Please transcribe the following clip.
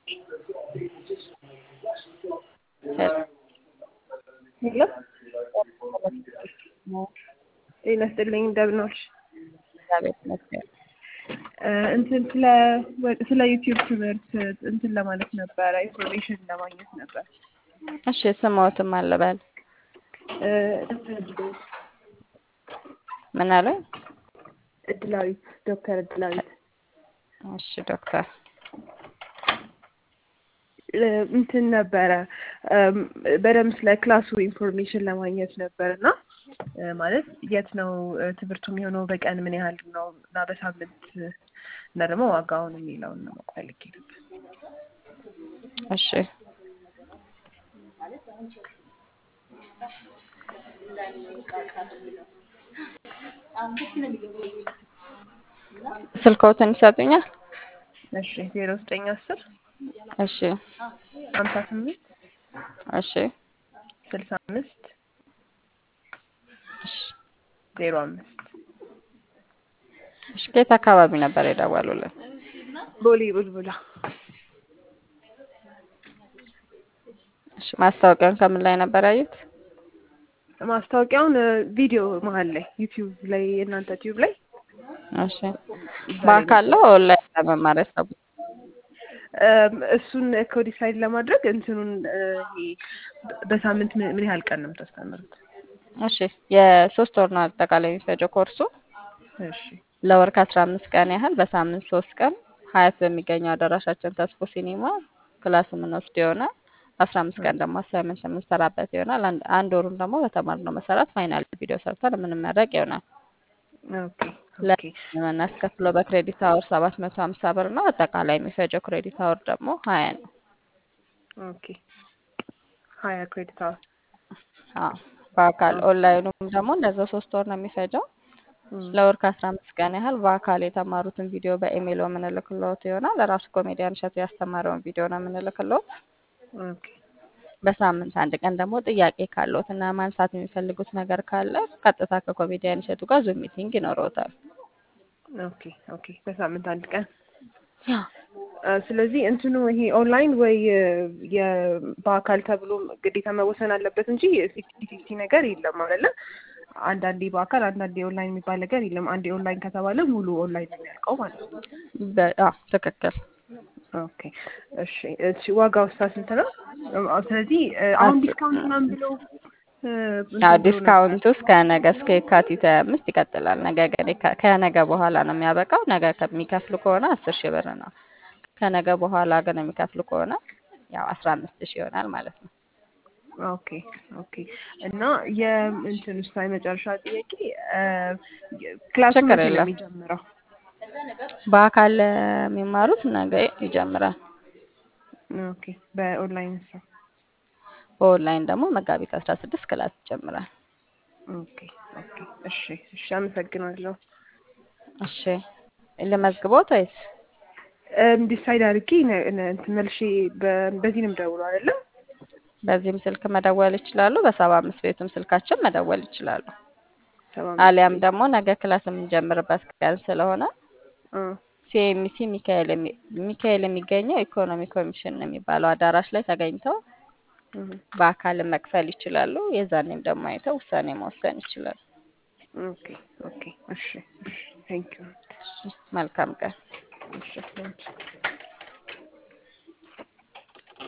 ሄሎ ጤና ይስጥልኝ እንደምን ዋልሽ? እግዚአብሔር ይመስገን። እንትን ስለ ስለ ዩቲዩብ ትምህርት እንትን ለማለት ነበረ ኢንፎርሜሽን ለማግኘት ነበር። እሺ ስሞትም አለበል ምን አለ? እድላዊት ዶክተር እድላዊት እሺ ዶክተር እንትን ነበረ በደንብ ስለ ክላሱ ኢንፎርሜሽን ለማግኘት ነበር እና ማለት የት ነው ትምህርቱ የሚሆነው? በቀን ምን ያህል ነው እና በሳምንት እና ደግሞ ዋጋውን የሚለውን ነው ማወቅ ፈልጌ ነበር። እሺ ስልክዎትን ይሰጡኛል? እሺ ዜሮ ዘጠኝ አስር እሺ ሀምሳ ስምንት እሺ ስልሳ አምስት እሺ ዜሮ አምስት እሺ ከየት አካባቢ ነበር የደወሉልን? ቦሌ ቡልቡላ እሺ ማስታወቂያውን ከምን ላይ ነበር ያዩት? ማስታወቂያውን ቪዲዮ መሀል ላይ ዩቲዩብ ላይ የእናንተ ዩቲዩብ ላይ እሺ በአካል ነው ኦንላይን ለመማር ያሰቡት? እሱን ኮዲሳይድ ለማድረግ እንትኑን ይሄ በሳምንት ምን ምን ያህል ቀን ነው የምታስተምሩት? እሺ የሶስት ወር ነው አጠቃላይ የሚፈጀው ኮርሱ። እሺ ለወር ከአስራ አምስት ቀን ያህል በሳምንት ሶስት ቀን ሀያት በሚገኘው አዳራሻችን ተስፎ ሲኒማ ክላስ የምንወስድ ይሆናል። አስራ አምስት ቀን ደግሞ አሳይመንት የምንሰራበት ይሆናል። አንድ አንድ ወሩን ደግሞ በተማርነው መሰረት ፋይናል ቪዲዮ ሰርተን የምንመረቅ ይሆናል። ኦኬ ኦኬ የምናስከፍለው በክሬዲት አወር ሰባት መቶ ሀምሳ ብር ነው። አጠቃላይ የሚፈጀው ክሬዲት አወር ደግሞ ሀያ ነው። ኦኬ ሀያ ክሬዲት አወር አዎ በአካል ኦንላይኑም ደግሞ እንደዛው ሶስት ወር ነው የሚፈጀው። ለወር ከአስራ አምስት ቀን ያህል በአካል የተማሩትን ቪዲዮ በኢሜይል የምንልክልዎት ይሆናል። ራሱ ኮሜዲያን እሸቱ ያስተማረውን ቪዲዮ ነው የምንልክልዎት። ኦኬ በሳምንት አንድ ቀን ደግሞ ጥያቄ ካለዎት እና ማንሳት የሚፈልጉት ነገር ካለ ቀጥታ ከኮሜዲያን እሸቱ ጋር ዙም ሚቲንግ ይኖረዎታል። ኦኬ ኦኬ በሳምንት አንድ ቀን ስለዚህ እንትኑ ይሄ ኦንላይን ወይ በአካል ተብሎ ግዴታ መወሰን አለበት እንጂ ፊፍቲ ፊፍቲ ነገር የለም አይደለ? አንዳንዴ በአካል አንዳንዴ ኦንላይን የሚባል ነገር የለም። አንዴ ኦንላይን ከተባለ ሙሉ ኦንላይን ነው የሚያልቀው ማለት ነው። በ- ትክክል። ኦኬ እሺ እሺ ዋጋው ሳ ስንት ነው? ስለዚህ አሁን ዲስካውንት ምናምን ብለው ያው ዲስካውንቱ እስከ ነገ እስከ የካቲት ሀያ አምስት ይቀጥላል። ነገ ግን የካ- ከነገ በኋላ ነው የሚያበቃው። ነገ ከሚከፍሉ ከሆነ አስር ሺህ ብር ነው። ከነገ በኋላ ግን የሚከፍሉ ከሆነ ያው አስራ አምስት ሺህ ይሆናል ማለት ነው። ኦኬ ኦኬ እና የእንትን ውስጥ የመጨረሻ ጥያቄ ክላሱ ችግር መቼ ነው የለም። የሚጀምረው? በአካል የሚማሩት ነገ ይጀምራል። ኦኬ በኦንላይን ሳ በኦንላይን ደግሞ መጋቢት አስራ ስድስት ክላስ ይጀምራል። ኦኬ ኦኬ እሺ እሺ አመሰግናለሁ። እሺ ልመዝግቦት ወይስ ዲሳይድ አድርጌ ነ- ነ- እንትን መልሼ በ- በዚህ ነው የምደውለው አይደለም? በዚህም ስልክ መደወል ይችላሉ። በሰባ አምስት ቤቱም ስልካችን መደወል ይችላሉ። ሰባ አሊያም ደግሞ ነገ ክላስ የምንጀምርበት ቀን ስለሆነ አ ሲኤምሲ ሚካኤል የሚ- ሚካኤል የሚገኘው ኢኮኖሚ ኮሚሽን የሚባለው አዳራሽ ላይ ተገኝተው እህ፣ በአካልም መክፈል ይችላሉ። የዛኔም ደግሞ አይተው ውሳኔ መወሰን ይችላሉ። ኦኬ ኦኬ እሺ እሺ ቴንክ ዩ መልካም ቀን። እሺ ቴንክ ዩ